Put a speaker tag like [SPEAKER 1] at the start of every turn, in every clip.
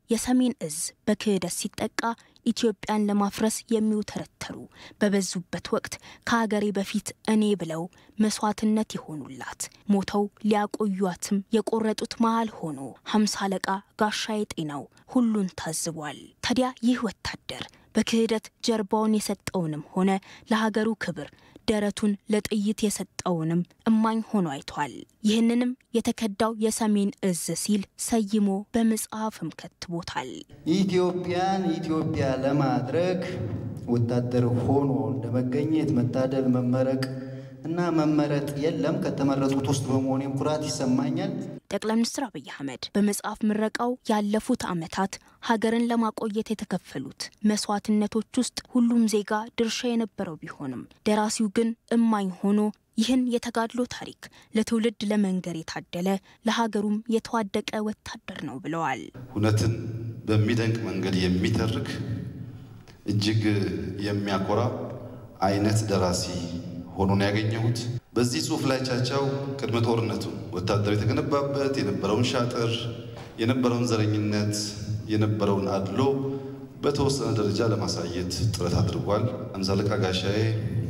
[SPEAKER 1] የሰሜን እዝ በክህደት ሲጠቃ ኢትዮጵያን ለማፍረስ የሚውተረተሩ በበዙበት ወቅት ከሀገሬ በፊት እኔ ብለው መስዋዕትነት የሆኑላት ሞተው ሊያቆዩትም የቆረጡት መሃል ሆኖ ሀምሳ አለቃ ጋሻዬ ጤናው ሁሉን ታዝቧል። ታዲያ ይህ ወታደር በክህደት ጀርባውን የሰጠውንም ሆነ ለሀገሩ ክብር ደረቱን ለጥይት የሰጠውንም እማኝ ሆኖ አይቷል። ይህንንም የተከዳው የሰሜን እዝ ሲል ሰይሞ በመጽሐፍም ከትቦታል።
[SPEAKER 2] ኢትዮጵያን ኢትዮጵያ ለማድረግ ወታደር ሆኖ እንደመገኘት መታደል፣ መመረቅ እና መመረጥ የለም። ከተመረጡት ውስጥ በመሆኔም ኩራት ይሰማኛል።
[SPEAKER 1] ጠቅላይ ሚኒስትር አብይ አህመድ በመጽሐፍ ምረቃው ያለፉት ዓመታት ሀገርን ለማቆየት የተከፈሉት መስዋዕትነቶች ውስጥ ሁሉም ዜጋ ድርሻ የነበረው ቢሆንም ደራሲው ግን እማኝ ሆኖ ይህን የተጋድሎ ታሪክ ለትውልድ ለመንገር የታደለ ለሀገሩም የተዋደቀ ወታደር ነው ብለዋል።
[SPEAKER 3] እውነትን በሚደንቅ መንገድ የሚተርክ እጅግ የሚያኮራ አይነት ደራሲ ሆኖ ነው ያገኘሁት። በዚህ ጽሑፍ ላይ ቻቻው ቅድመ ጦርነቱ ወታደሩ የተገነባበት የነበረውን ሻጥር፣ የነበረውን ዘረኝነት፣ የነበረውን አድሎ በተወሰነ ደረጃ ለማሳየት ጥረት አድርጓል። አምሳ አለቃ ጋሻዬ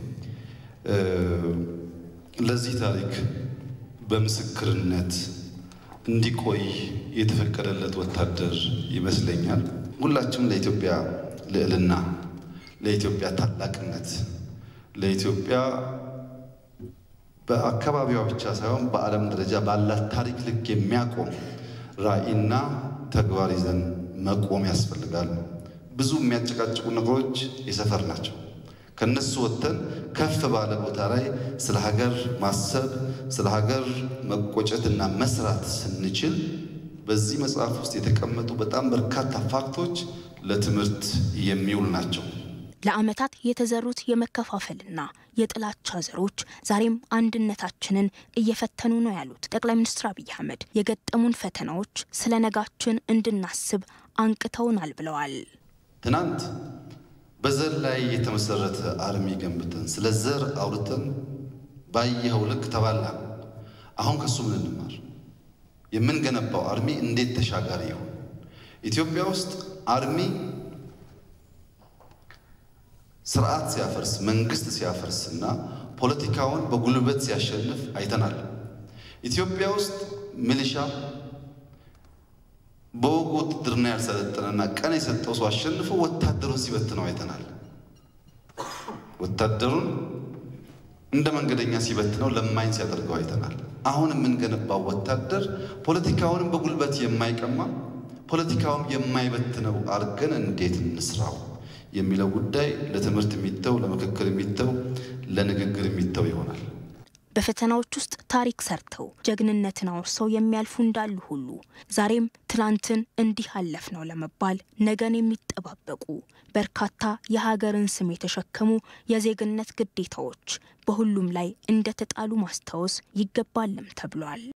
[SPEAKER 3] ለዚህ ታሪክ በምስክርነት እንዲቆይ የተፈቀደለት ወታደር ይመስለኛል። ሁላችንም ለኢትዮጵያ ልዕልና፣ ለኢትዮጵያ ታላቅነት፣ ለኢትዮጵያ በአካባቢዋ ብቻ ሳይሆን በዓለም ደረጃ ባላት ታሪክ ልክ የሚያቆም ራዕይና ተግባር ይዘን መቆም ያስፈልጋል። ብዙ የሚያጨቃጭቁ ነገሮች የሰፈር ናቸው። ከነሱ ወጥተን ከፍ ባለ ቦታ ላይ ስለ ሀገር ማሰብ ስለ ሀገር መቆጨትና መስራት ስንችል በዚህ መጽሐፍ ውስጥ የተቀመጡ በጣም በርካታ ፋክቶች ለትምህርት የሚውል ናቸው።
[SPEAKER 1] ለዓመታት የተዘሩት የመከፋፈልና የጥላቻ ዘሮች ዛሬም አንድነታችንን እየፈተኑ ነው ያሉት ጠቅላይ ሚኒስትር አብይ አህመድ የገጠሙን ፈተናዎች ስለ ነጋችን እንድናስብ አንቅተውናል ብለዋል።
[SPEAKER 3] ትናንት በዘር ላይ የተመሰረተ አርሚ ገንብተን ስለ ዘር አውርተን ባየኸው ልክ ተባላን። አሁን ከሱ ምን እንማር? የምንገነባው አርሚ እንዴት ተሻጋሪ ይሆን? ኢትዮጵያ ውስጥ አርሚ ስርዓት ሲያፈርስ መንግስት ሲያፈርስ እና ፖለቲካውን በጉልበት ሲያሸንፍ አይተናል። ኢትዮጵያ ውስጥ ሚሊሻ በወጉ ውትድርና ያልሰለጠነና ቀን የሰጠው ሰው አሸንፎ ወታደሩን ሲበትነው አይተናል። ወታደሩን እንደ መንገደኛ ሲበትነው ለማኝ ሲያደርገው አይተናል። አሁን የምንገነባው ወታደር ፖለቲካውንም በጉልበት የማይቀማ ፖለቲካውም የማይበትነው አድርገን እንዴት እንስራው የሚለው ጉዳይ ለትምህርት የሚተው ለምክክር የሚተው ለንግግር የሚተው ይሆናል።
[SPEAKER 1] በፈተናዎች ውስጥ ታሪክ ሰርተው ጀግንነትን አውርሰው የሚያልፉ እንዳሉ ሁሉ ዛሬም ትላንትን እንዲህ አለፍ ነው ለመባል ነገን የሚጠባበቁ በርካታ የሀገርን ስም የተሸከሙ የዜግነት ግዴታዎች በሁሉም ላይ እንደተጣሉ ማስታወስ ይገባልም ተብሏል።